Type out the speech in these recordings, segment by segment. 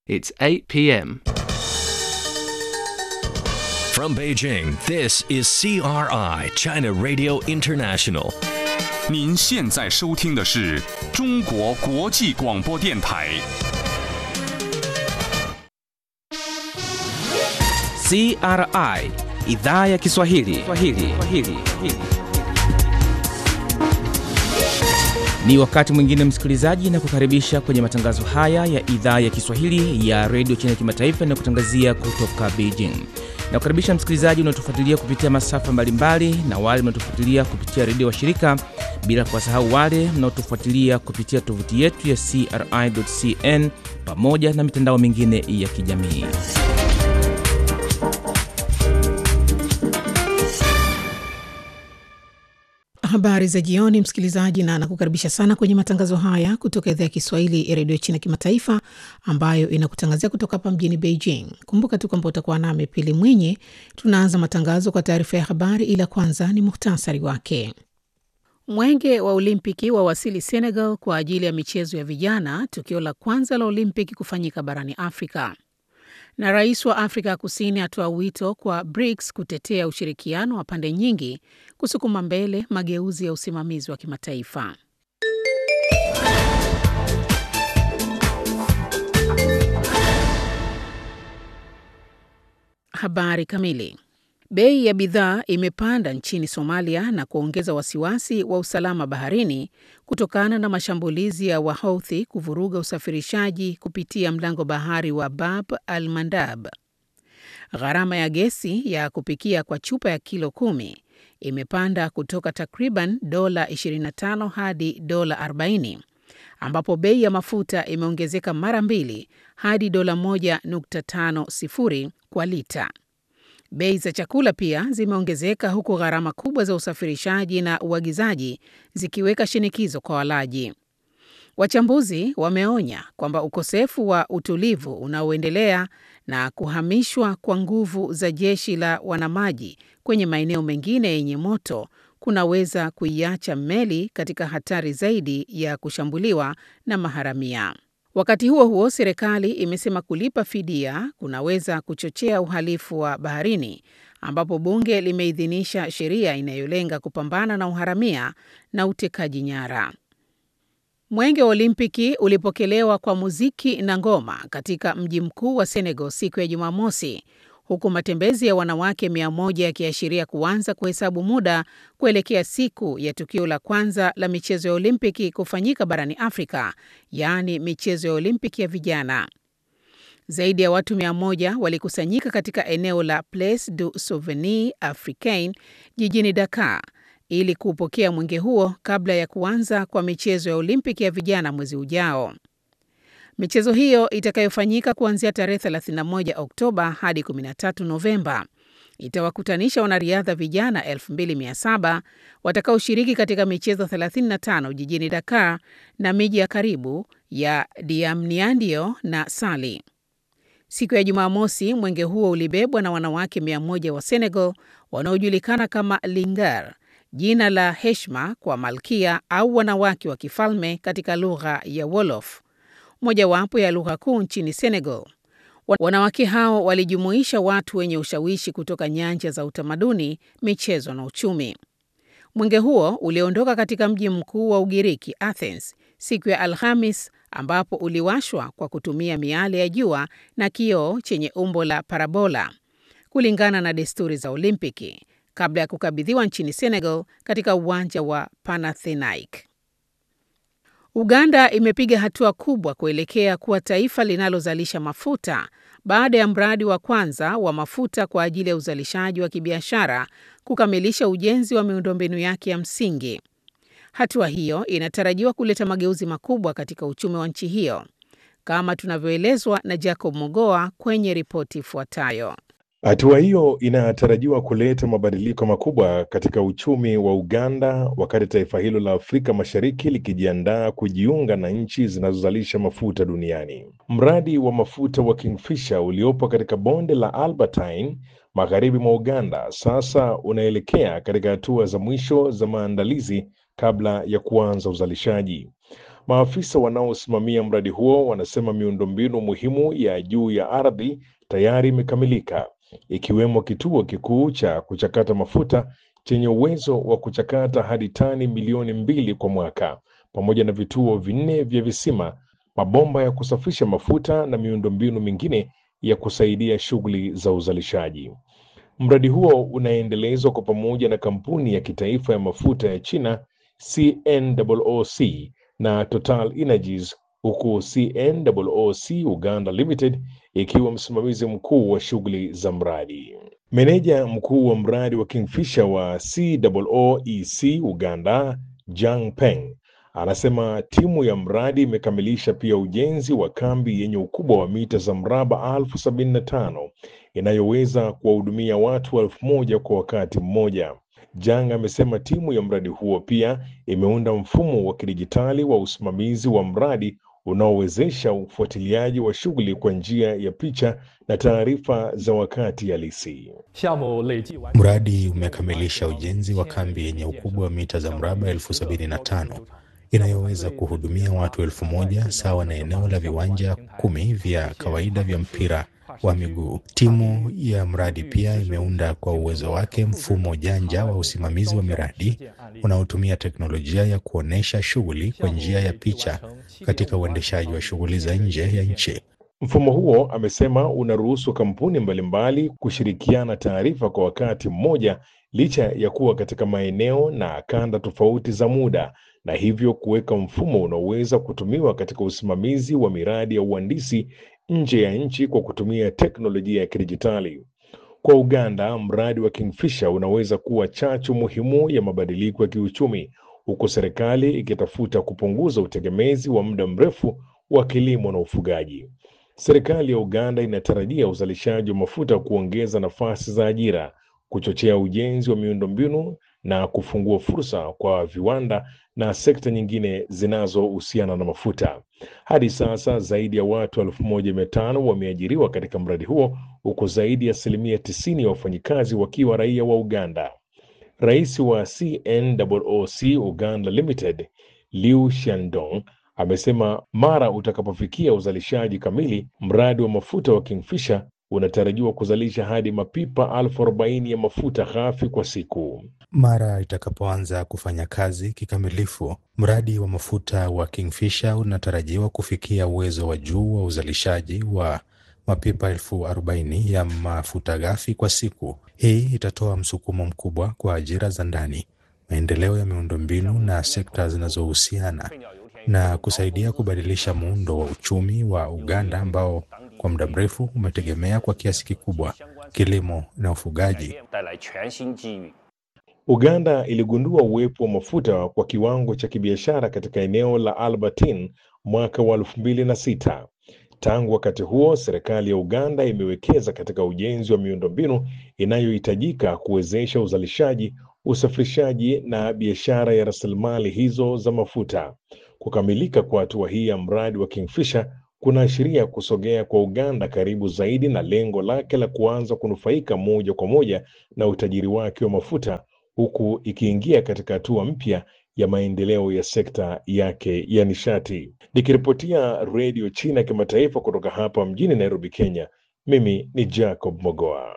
It's 8 p.m. From Beijing, this is CRI, China Radio International. 您现在收听的是中国国际广播电台。 CRI idhaa ya Kiswahili. Kiswahili. Kiswahili. Ni wakati mwingine msikilizaji, na kukaribisha kwenye matangazo haya ya idhaa ya Kiswahili ya redio China kimataifa na kutangazia kutoka Beijing. Na kukaribisha msikilizaji unaotufuatilia kupitia masafa mbalimbali na wale mnaotufuatilia kupitia redio wa shirika, bila kuwasahau wale mnaotufuatilia kupitia tovuti yetu ya CRI.cn pamoja na mitandao mingine ya kijamii. Habari za jioni, msikilizaji, na nakukaribisha sana kwenye matangazo haya kutoka idhaa ya Kiswahili ya redio China kimataifa ambayo inakutangazia kutoka hapa mjini Beijing. Kumbuka tu kwamba utakuwa nami Pili Mwinyi. Tunaanza matangazo kwa taarifa ya habari, ila kwanza ni muhtasari wake. Mwenge wa Olimpiki wawasili Senegal kwa ajili ya michezo ya vijana, tukio la kwanza la Olimpiki kufanyika barani Afrika na rais wa Afrika ya Kusini atoa wito kwa BRICS kutetea ushirikiano wa pande nyingi kusukuma mbele mageuzi ya usimamizi wa kimataifa. Habari kamili. Bei ya bidhaa imepanda nchini Somalia na kuongeza wasiwasi wa usalama baharini kutokana na mashambulizi ya Wahouthi kuvuruga usafirishaji kupitia mlango bahari wa Bab al Mandab. Gharama ya gesi ya kupikia kwa chupa ya kilo kumi imepanda kutoka takriban dola 25 hadi dola 40, ambapo bei ya mafuta imeongezeka mara mbili hadi dola 1.50 kwa lita. Bei za chakula pia zimeongezeka huku gharama kubwa za usafirishaji na uagizaji zikiweka shinikizo kwa walaji. Wachambuzi wameonya kwamba ukosefu wa utulivu unaoendelea na kuhamishwa kwa nguvu za jeshi la wanamaji kwenye maeneo mengine yenye moto kunaweza kuiacha meli katika hatari zaidi ya kushambuliwa na maharamia. Wakati huo huo, serikali imesema kulipa fidia kunaweza kuchochea uhalifu wa baharini, ambapo bunge limeidhinisha sheria inayolenga kupambana na uharamia na utekaji nyara. Mwenge wa Olimpiki ulipokelewa kwa muziki na ngoma katika mji mkuu wa Senegal siku ya Jumamosi, huku matembezi ya wanawake mia moja yakiashiria kuanza kuhesabu muda kuelekea siku ya tukio la kwanza la michezo ya Olimpiki kufanyika barani Afrika, yaani michezo ya Olimpiki ya vijana. Zaidi ya watu mia moja walikusanyika katika eneo la Place du Souvenir Africain jijini Dakar ili kuupokea mwenge huo kabla ya kuanza kwa michezo ya Olimpiki ya vijana mwezi ujao. Michezo hiyo itakayofanyika kuanzia tarehe 31 Oktoba hadi 13 Novemba itawakutanisha wanariadha vijana 2700 watakaoshiriki katika michezo 35 jijini Dakar na miji ya karibu ya Diamniadio na Sali. Siku ya Jumamosi, mwenge huo ulibebwa na wanawake 100 wa Senegal wanaojulikana kama Lingar, jina la heshima kwa malkia au wanawake wa kifalme katika lugha ya Wolof, mojawapo ya lugha kuu nchini Senegal. Wanawake hao walijumuisha watu wenye ushawishi kutoka nyanja za utamaduni, michezo na uchumi. Mwenge huo uliondoka katika mji mkuu wa Ugiriki, Athens, siku ya Alhamis, ambapo uliwashwa kwa kutumia miale ya jua na kioo chenye umbo la parabola, kulingana na desturi za Olimpiki, kabla ya kukabidhiwa nchini Senegal katika uwanja wa Panathinaike. Uganda imepiga hatua kubwa kuelekea kuwa taifa linalozalisha mafuta baada ya mradi wa kwanza wa mafuta kwa ajili ya uzalishaji wa kibiashara kukamilisha ujenzi wa miundombinu yake ya msingi. Hatua hiyo inatarajiwa kuleta mageuzi makubwa katika uchumi wa nchi hiyo, kama tunavyoelezwa na Jacob Mogoa kwenye ripoti ifuatayo. Hatua hiyo inatarajiwa kuleta mabadiliko makubwa katika uchumi wa Uganda wakati taifa hilo la Afrika Mashariki likijiandaa kujiunga na nchi zinazozalisha mafuta duniani. Mradi wa mafuta wa Kingfisher uliopo katika bonde la Albertine magharibi mwa Uganda sasa unaelekea katika hatua za mwisho za maandalizi kabla ya kuanza uzalishaji. Maafisa wanaosimamia mradi huo wanasema miundombinu muhimu ya juu ya ardhi tayari imekamilika, ikiwemo kituo kikuu cha kuchakata mafuta chenye uwezo wa kuchakata hadi tani milioni mbili kwa mwaka, pamoja na vituo vinne vya visima, mabomba ya kusafisha mafuta na miundombinu mingine ya kusaidia shughuli za uzalishaji. Mradi huo unaendelezwa kwa pamoja na kampuni ya kitaifa ya mafuta ya China CNOOC na Total Energies huku CNOOC Uganda Limited ikiwa msimamizi mkuu wa shughuli za mradi. Meneja mkuu wa mradi wa Kingfisher wa COOEC Uganda, Jang Peng, anasema timu ya mradi imekamilisha pia ujenzi wa kambi yenye ukubwa wa mita za mraba elfu sabini na tano inayoweza kuwahudumia watu elfu moja kwa wakati mmoja. Jang amesema timu ya mradi huo pia imeunda mfumo wa kidijitali wa usimamizi wa mradi unaowezesha ufuatiliaji wa shughuli kwa njia ya picha na taarifa za wakati halisi. Mradi umekamilisha ujenzi wa kambi yenye ukubwa wa mita za mraba elfu sabini na tano inayoweza kuhudumia watu elfu moja sawa na eneo la viwanja kumi vya kawaida vya mpira wa miguu. Timu ya mradi pia imeunda kwa uwezo wake mfumo janja wa usimamizi wa miradi unaotumia teknolojia ya kuonyesha shughuli kwa njia ya picha katika uendeshaji wa shughuli za nje ya nchi. Mfumo huo, amesema, unaruhusu kampuni mbalimbali kushirikiana taarifa kwa wakati mmoja licha ya kuwa katika maeneo na kanda tofauti za muda na hivyo kuweka mfumo unaoweza kutumiwa katika usimamizi wa miradi ya uhandisi nje ya nchi kwa kutumia teknolojia ya kidijitali. Kwa Uganda, mradi wa Kingfisher unaweza kuwa chachu muhimu ya mabadiliko ya kiuchumi, huku serikali ikitafuta kupunguza utegemezi wa muda mrefu wa kilimo na ufugaji. Serikali ya Uganda inatarajia uzalishaji wa mafuta kuongeza nafasi za ajira, kuchochea ujenzi wa miundombinu na kufungua fursa kwa viwanda na sekta nyingine zinazohusiana na mafuta. Hadi sasa zaidi ya watu elfu moja mia tano wameajiriwa katika mradi huo huku zaidi ya asilimia tisini ya wafanyikazi wakiwa raia wa Uganda. Rais wa CNOOC Uganda Limited Liu Shandong amesema mara utakapofikia uzalishaji kamili, mradi wa mafuta wa Kingfisher unatarajiwa kuzalisha hadi mapipa elfu arobaini ya mafuta ghafi kwa siku. Mara itakapoanza kufanya kazi kikamilifu, mradi wa mafuta wa Kingfisher unatarajiwa kufikia uwezo wa juu wa uzalishaji wa mapipa elfu arobaini ya mafuta ghafi kwa siku. Hii itatoa msukumo mkubwa kwa ajira za ndani, maendeleo ya miundombinu na sekta zinazohusiana na kusaidia kubadilisha muundo wa uchumi wa Uganda ambao kwa muda mrefu umetegemea kwa kiasi kikubwa kilimo na ufugaji. Uganda iligundua uwepo wa mafuta kwa kiwango cha kibiashara katika eneo la Albertine mwaka wa elfu mbili na sita. Tangu wakati huo, serikali ya Uganda imewekeza katika ujenzi wa miundombinu inayohitajika kuwezesha uzalishaji, usafirishaji na biashara ya rasilimali hizo za mafuta. Kukamilika kwa hatua hii ya mradi wa Kingfisher kunaashiria kusogea kwa Uganda karibu zaidi na lengo lake la kuanza kunufaika moja kwa moja na utajiri wake wa mafuta huku ikiingia katika hatua mpya ya maendeleo ya sekta yake ya nishati. Nikiripotia Redio China Kimataifa kutoka hapa mjini Nairobi, Kenya, mimi ni Jacob Mogoa.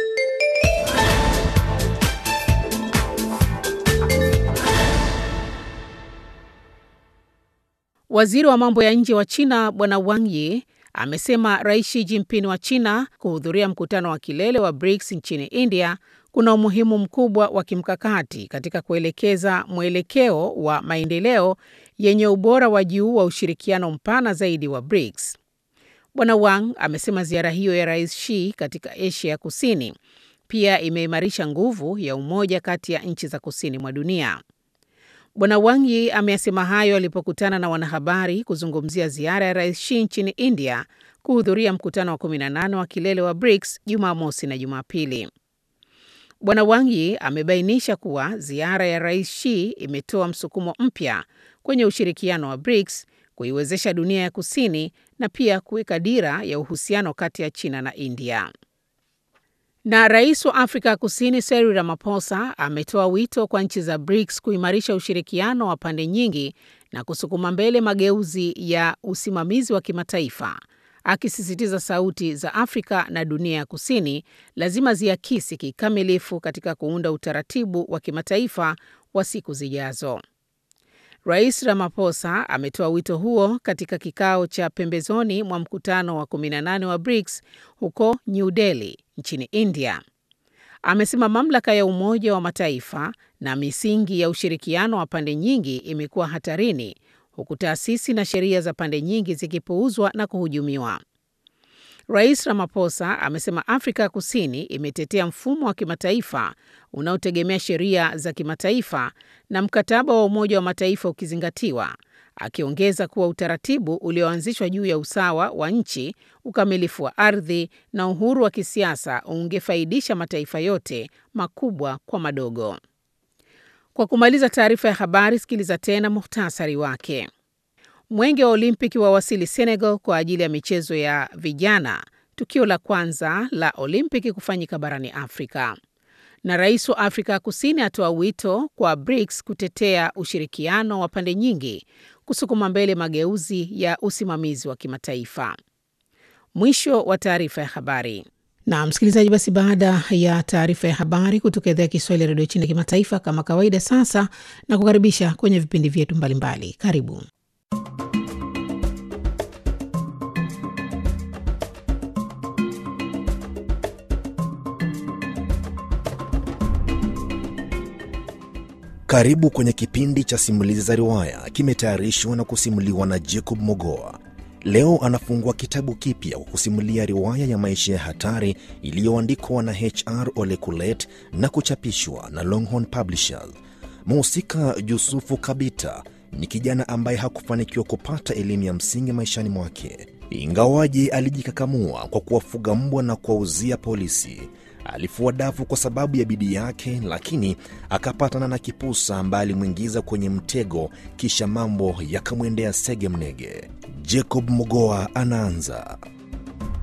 Waziri wa mambo ya nje wa China Bwana Wang Yi amesema Rais Xi Jinping wa China kuhudhuria mkutano wa kilele wa BRICS nchini India kuna umuhimu mkubwa wa kimkakati katika kuelekeza mwelekeo wa maendeleo yenye ubora wa juu wa ushirikiano mpana zaidi wa BRICS. Bwana Wang amesema ziara hiyo ya Rais Xi katika Asia ya Kusini pia imeimarisha nguvu ya umoja kati ya nchi za kusini mwa dunia. Bwana Wang Yi ameyasema hayo alipokutana na wanahabari kuzungumzia ziara ya Rais Xi nchini India kuhudhuria mkutano wa 18 wa kilele wa BRICS Jumamosi na Jumapili. Bwana Wang Yi amebainisha kuwa ziara ya Rais Xi imetoa msukumo mpya kwenye ushirikiano wa BRICS, kuiwezesha dunia ya kusini na pia kuweka dira ya uhusiano kati ya China na India. Na rais wa Afrika Kusini Cyril Ramaphosa ametoa wito kwa nchi za BRICS kuimarisha ushirikiano wa pande nyingi na kusukuma mbele mageuzi ya usimamizi wa kimataifa, akisisitiza sauti za Afrika na dunia ya Kusini lazima ziakisi kikamilifu katika kuunda utaratibu wa kimataifa wa siku zijazo. Rais Ramaphosa ametoa wito huo katika kikao cha pembezoni mwa mkutano wa 18 wa BRICS huko New Delhi nchini India. Amesema mamlaka ya Umoja wa Mataifa na misingi ya ushirikiano wa pande nyingi imekuwa hatarini, huku taasisi na sheria za pande nyingi zikipuuzwa na kuhujumiwa. Rais Ramaphosa amesema Afrika Kusini imetetea mfumo wa kimataifa unaotegemea sheria za kimataifa na mkataba wa Umoja wa Mataifa ukizingatiwa, akiongeza kuwa utaratibu ulioanzishwa juu ya usawa wa nchi, ukamilifu wa ardhi na uhuru wa kisiasa ungefaidisha mataifa yote, makubwa kwa madogo. Kwa kumaliza taarifa ya habari, sikiliza tena muhtasari wake. Mwenge wa Olimpiki wawasili Senegal kwa ajili ya michezo ya vijana, tukio la kwanza la Olimpiki kufanyika barani Afrika. Na rais wa Afrika Kusini atoa wito kwa BRICS kutetea ushirikiano wa pande nyingi kusukuma mbele mageuzi ya usimamizi wa kimataifa. Mwisho wa taarifa ya habari. Na msikilizaji, basi baada ya taarifa ya habari kutoka idhaa ya Kiswahili ya redio China kimataifa, kama kawaida, sasa na kukaribisha kwenye vipindi vyetu mbalimbali. Karibu. Karibu kwenye kipindi cha simulizi za riwaya, kimetayarishwa na kusimuliwa na Jacob Mogoa. Leo anafungua kitabu kipya kwa kusimulia riwaya ya maisha ya hatari iliyoandikwa na HR Ole Kulet na kuchapishwa na Longhorn Publishers. Mhusika Yusufu Kabita ni kijana ambaye hakufanikiwa kupata elimu ya msingi maishani mwake, ingawaje alijikakamua kwa kuwafuga mbwa na kuwauzia polisi. Alifua dafu kwa sababu ya bidii yake, lakini akapatana na kipusa ambaye alimwingiza kwenye mtego, kisha mambo yakamwendea sege mnege. Jacob Mogoa anaanza.